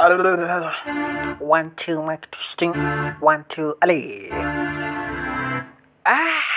One, two, mic testing. One, two, Ali. Ah.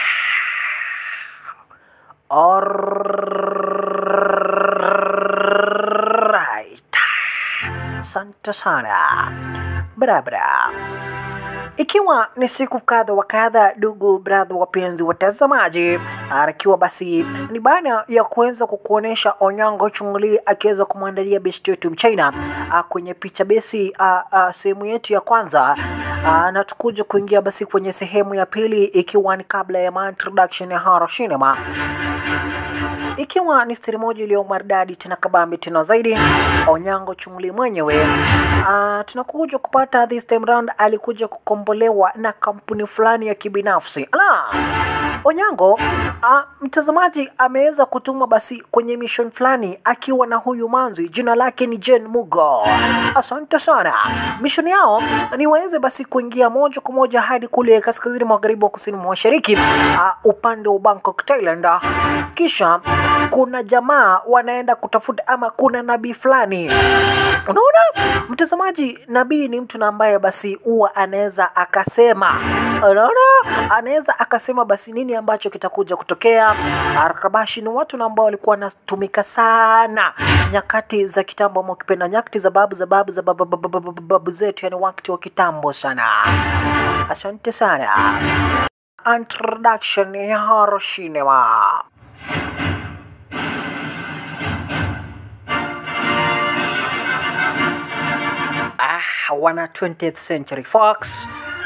Alright. Asante sana. Barabara. Ikiwa ni siku kadha wa kadha, ndugu brother, wapenzi watazamaji, akiwa basi ni baada ya kuweza kukuonesha Onyango Chungli akiweza kumwandalia besti yetu Mchina ah, kwenye picha besi ah, ah, sehemu yetu ya kwanza ah, na tukuja kuingia basi kwenye sehemu ya pili, ikiwa ni kabla ya ma introduction ya Horror Cinema ikiwa ni stiri moja iliyo maridadi tena kabambi tena zaidi. Onyango Chungli mwenyewe uh, tunakuja kupata this time round, alikuja kukombolewa na kampuni fulani ya kibinafsi. Ala, Onyango uh, mtazamaji ameweza kutumwa basi kwenye mission fulani akiwa na huyu manzi, jina lake ni Jen Mugo. Asante sana. Mission yao ni waweze basi kuingia moja kwa moja hadi kule kaskazini magharibi wa kusini mwa mashariki uh, upande wa Bangkok, Thailand. Kisha kuna jamaa wanaenda kutafuta ama kuna nabii fulani unaona mtazamaji nabii ni mtu na ambaye basi huwa anaweza akasema unaona anaweza akasema basi nini ambacho kitakuja kutokea arkabashi ni watu na ambao walikuwa wanatumika sana nyakati za kitambo ama ukipenda nyakati za babu za babu za babu, babu, babu, babu, babu zetu yani wakati wa kitambo sana asante sana introduction ya horror cinema Ah, wana 20th Century Fox.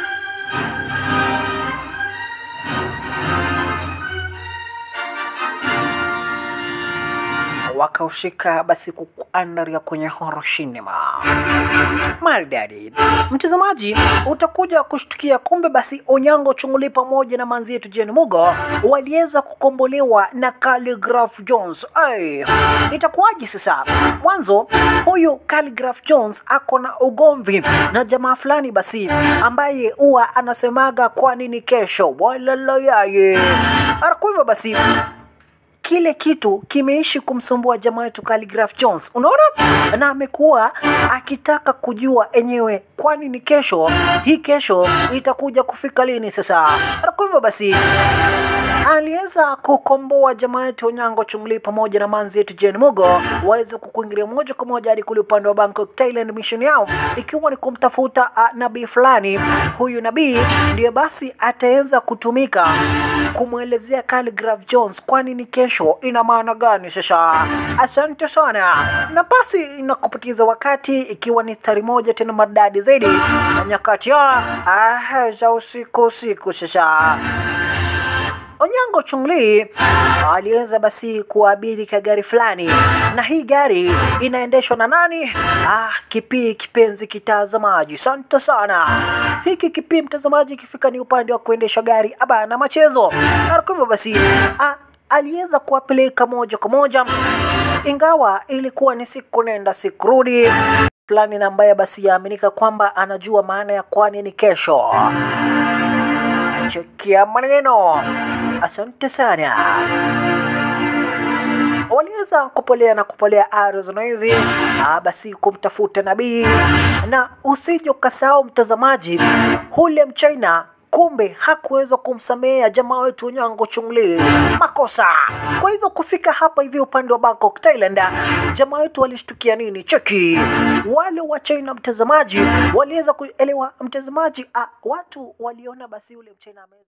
wakaushika basi kukuandaria kwenye horror cinema maridadi. Mtazamaji, utakuja kushtukia kumbe basi Onyango Chunguli pamoja na manzi yetu Jen Mugo waliweza kukombolewa na Calligraph Jones. Ay, itakuwaje sasa? Mwanzo huyu Calligraph Jones ako na ugomvi na jamaa fulani basi ambaye huwa anasemaga kwa nini kesho walala yaye. Kwa hivyo basi kile kitu kimeishi kumsumbua jamaa wetu Calligraph Jones, unaona, na amekuwa akitaka kujua enyewe, kwani ni kesho hii, kesho itakuja kufika lini sasa? Kwa hivyo basi aliweza kukomboa jamaa yetu Onyango Chungli pamoja na manzi yetu Jane Mugo waweze kukuingilia moja kwa moja hadi kule upande wa Bangkok, Thailand. Mission yao ikiwa ni kumtafuta uh, nabii fulani. Huyu nabii ndiye basi ataweza kutumika kumwelezea Calligraph Jones kwani ni kesho ina maana gani sasa. Asante sana, na basi nakupatiza wakati ikiwa ni stari moja tena maridadi zaidi na nyakati ya ah, za usiku usiku sasa Onyango Chungli aliweza basi kuabiri ka gari fulani, na hii gari inaendeshwa na nani? Ah, kipii kipenzi kitazamaji, sante sana. Hiki kipii mtazamaji, ikifika ni upande wa kuendesha gari aba na machezo. Na kwa hivyo basi ah, aliweza kuwapeleka moja kwa moja, ingawa ilikuwa ni siku nenda siku rudi fulani, na ambaye basi yaaminika kwamba anajua maana ya kwani ni kesho. Chekia maneno. Asante sana. Waliweza kupolea na kupolea ardhi hizi, ah, basi kumtafuta nabii, na usije ukasahau mtazamaji, hule mchina kumbe hakuweza kumsamea jamaa wetu Onyango Chungli makosa. Kwa hivyo kufika hapa hivi upande wa Bangkok, Thailand, jamaa wetu walishtukia nini? Cheki, wale wa China mtazamaji waliweza kuelewa mtazamaji, ah, watu waliona basi ule mchina